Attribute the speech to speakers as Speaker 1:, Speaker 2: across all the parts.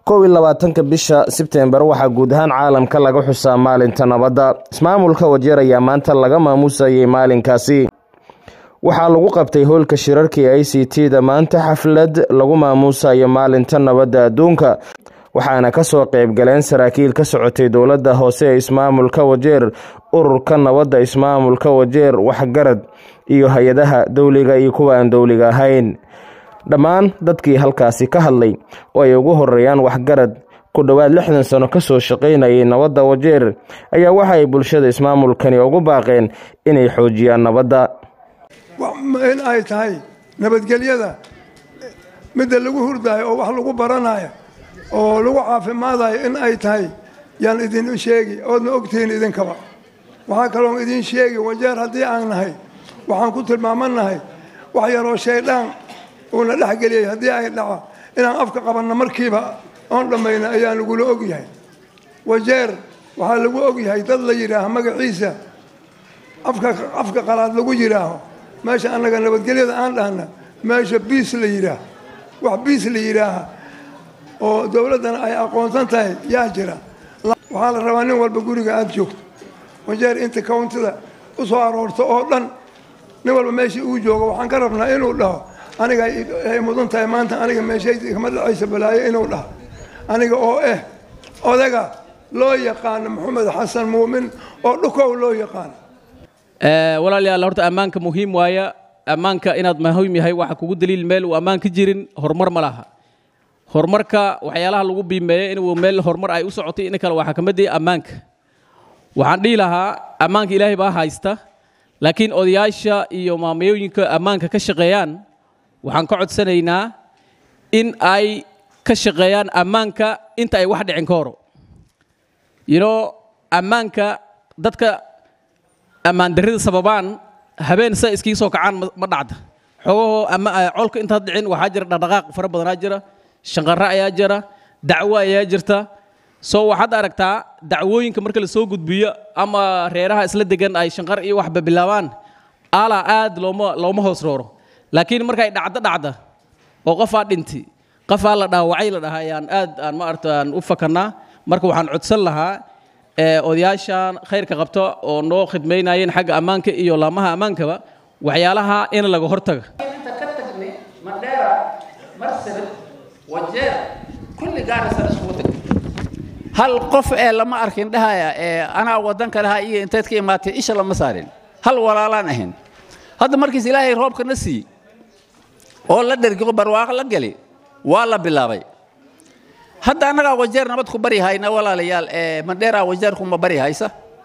Speaker 1: kow iyo labaatanka bisha sebtembar waxaa guud ahaan caalamka laga xusaa maalinta nabadda ismaamulka wajeer ayaa maanta laga maamuusayay maalinkaasi waxaa lagu qabtay howlka shirarkii i c t da maanta xaflad lagu maamuusayo maalinta nabadda adduunka waxaana kasoo qeybgaleen saraakiil ka socotay dowladda hoose ee ismaamulka wajeer ururka nabadda ismaamulka wajeer waxgarad iyo hay-adaha dowliga iyo kuwa aan dowliga ahayn dhammaan dadkii halkaasi ka hadlay oo ay ugu horeeyaan waxgarad ku dhowaad lixdan sano kasoo shaqaynayay nabadda wajeer ayaa waxa ay bulshada ismaamulkani ugu baaqeen inay xoojiyaan nabadda
Speaker 2: in ay tahay nabadgelyada midda lagu hurdaayo oo wax lagu baranayo oo lagu caafimaadayo in ay tahay yaan idin sheegi oodna ogtihiin idinkaba waxaa kaloon idin sheegi wajeer haddii aan nahay waxaan ku tilmaamanahay wax yaroo shaydaan uuna dhexgeliyay haddii ay dhaco inaan afka qabanno markiiba oon dhammayna ayaa lagula ogyahay wajeer waxaa lagu ogyahay dad la yidhaaho magaciisa afka afka qalaad lagu yidhaaho meesha annaga nabadgelyada aan dhahna meesha biis la yidhaaho wax biis la yidhaaha oo dowladdana ay aqoonsan tahay yaa jira waxaa la rabaa nin walba guriga aada joogto wajeer inta countida u soo aroorto oo dhan nin walba meeshii uu joogo waxaan ka rabnaa inuu dhaho aniga ay mudan tahay maanta aniga meeshayda kama dhacaysa balaayo inuu dhaho aniga oo eh odaga loo yaqaano maxamed xasan muumin oo dhukow loo yaqaano
Speaker 3: walaalayaal horta ammaanka muhiim waaya ammaanka inaad muhiim yahay waxa kugu daliil meel uu ammaan ka jirin horumar ma laha horumarka waxyaalaha lagu biimeeya inuu meel horumar ay u socotay in kale waxaa ka mid ah ammaanka waxaan dhihi lahaa ammaanka ilaahay baa haysta laakiin odayaasha iyo maamayooyinka ammaanka ka shaqeeyaan waxaan ka codsanaynaa in ay ka shaqeeyaan ammaanka inta ay wax dhicin ka horo yino ammaanka dadka ammaan darrida sababaan habeen sa iskiga soo kacaan ma dhacda xoogahoo colka intaad dhicin waxaa jira dhaqdhaqaaq fara badanaa jira shanqarre ayaa jira dacwo ayaa jirta soo waxaad aragtaa dacwooyinka marka la soo gudbiyo ama reeraha isla degan ay shanqar iyo waxba bilaabaan alaa aad looma looma hoos rooro laakiin markay dhacdo dhacda oo qofaa dhinti qofaa la dhaawacay la dhahaa ayaan aad aan ma arta aan u fakannaa marka waxaan codsan lahaa odayaashan khayrka qabta oo noo khidmaynayeen xagga ammaanka iyo laamaha ammaankaba waxyaalaha in laga hortaga
Speaker 4: inta ka tagnay mandheera marsabit wajeer kulli gaarisa iskugu tag hal qof ee lama arkin dhahaya ee anaa waddan kaleha iyo inteed ka imaatay isha lama saarin hal walaalaan ahayn hadda markiis ilaahay roobka na siiy oo la dhergiqo barwaaqo la geli waa la bilaabay hadda annagaa wajeer nabad ku bari hayna walaalayaal ee mandheera wajeer kuma bari haysa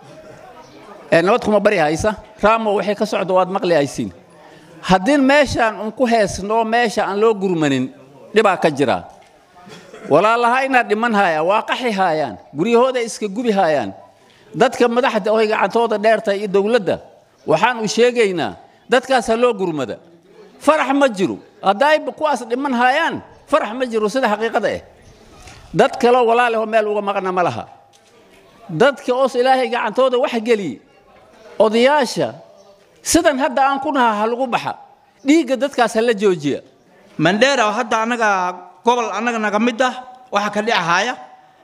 Speaker 4: ee nabad kuma bari haysa raamo waxay ka socda waad maqli haysiin haddii meeshaan un ku heesno meesha aan loo gurmanin dhibaa ka jira walaalaha inaad dhiman haayaan waa qaxi haayaan guryahooda iska gubi haayaan dadka madaxda oy gacantooda dheertahay iyo dowladda waxaanu sheegaynaa dadkaas ha loo gurmada farax ma jiro haddayba kuwaas dhiman haayaan farax ma jiro sida xaqiiqada ah dad kaloo walaalahoo meel uga maqna ma laha dadka oos ilaahay gacantooda wax geliye odayaasha sidan hadda aan ku naha ha lagu baxa dhiigga dadkaas ha la joojiya
Speaker 5: mandheera hadda annaga gobol annaga naga mid ah waxaa ka dhicahaaya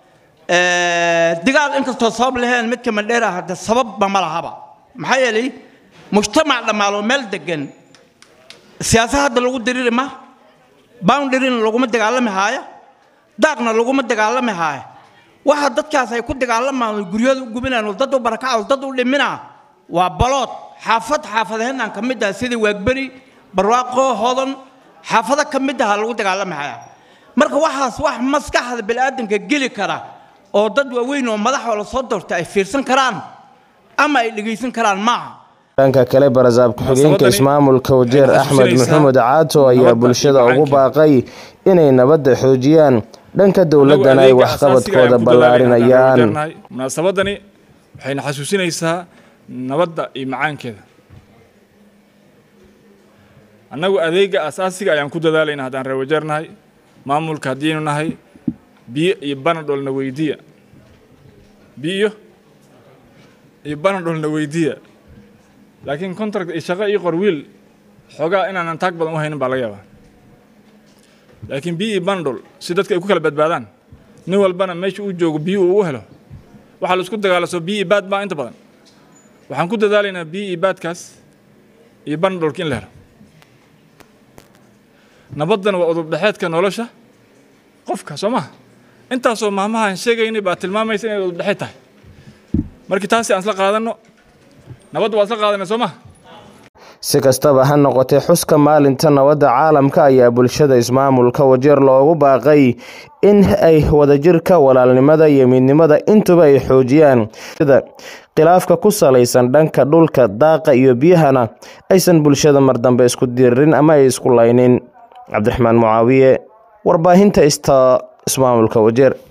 Speaker 5: digaal inkastoo sabab laheen midka mandheera hadda sababba ma lahaba maxaa yeelay mujtamac dhammaaloo meel degan siyaasad hadda lagu diriri ma boundaryna laguma dagaalami haaya daaqna laguma dagaalami haaya waxa dadkaas ay ku dagaalamaan guryahooda u gubinaan dad u barakaca dad u dhimina waa balood xaafad xaafadaheenaan ka mid ah sidii waagberi barwaaqo hodan xaafado ka mid aha lagu dagaalami hayaa marka waxaas wax maskaxda bini'aadanka geli kara oo dad waaweyn oo madaxoo la soo doortay ay fiirsan karaan ama ay dhegaysan karaan maaha
Speaker 1: dhanka kale barasaab ku-xigeenka ismaamulka wajeer axmed maxamed caato ayaa bulshada ugu baaqay inay nabadda xoojiyaan dhanka dowladdana ay waxqabadkooda ballaarinayaan
Speaker 6: munaasabadani waxayna xasuusinaysaa nabadda iyo macaankeeda annagu adeega asaasiga ayaan ku dadaalayna haddaan reer wajeer nahay maamulka haddiinu nahay biyo iyo banadholna weydiya biyo iyo banadholna weydiya laakiin contract iyo shaqo iyo qorwiil xoogaa inaanan taag badan u haynin baa laga yaabaa laakiin biyo iyo banadhol si dadka ay ku kala badbaadaan nin walbana meesha uu joogo biyo uu u helo waxaa la isku dagaalaso biyo iyo baad baa inta badan waxaan ku dadaalaynaa biyo iyo baadkaas iyo banadholka in la helo nabaddana waa udubdhexeedka nolosha qofka soo maha intaasoo maamahaan sheegaynay baa tilmaamaysa inay udubdhexeed tahay markii taasi aan isla qaadanno nabadda waa isla qaadanay soo maha
Speaker 1: si kastaba ha noqotee xuska maalinta nabadda caalamka ayaa bulshada ismaamulka wajeer loogu baaqay in ay wadajirka walaalnimada iyo midnimada intuba ay xoojiyaan sida khilaafka ku salaysan dhanka dhulka daaqa iyo biyahana aysan bulshada mar dambe isku diririn ama ay isku laynin cabdiraxmaan mucaawiye warbaahinta ista ismaamulka wajeer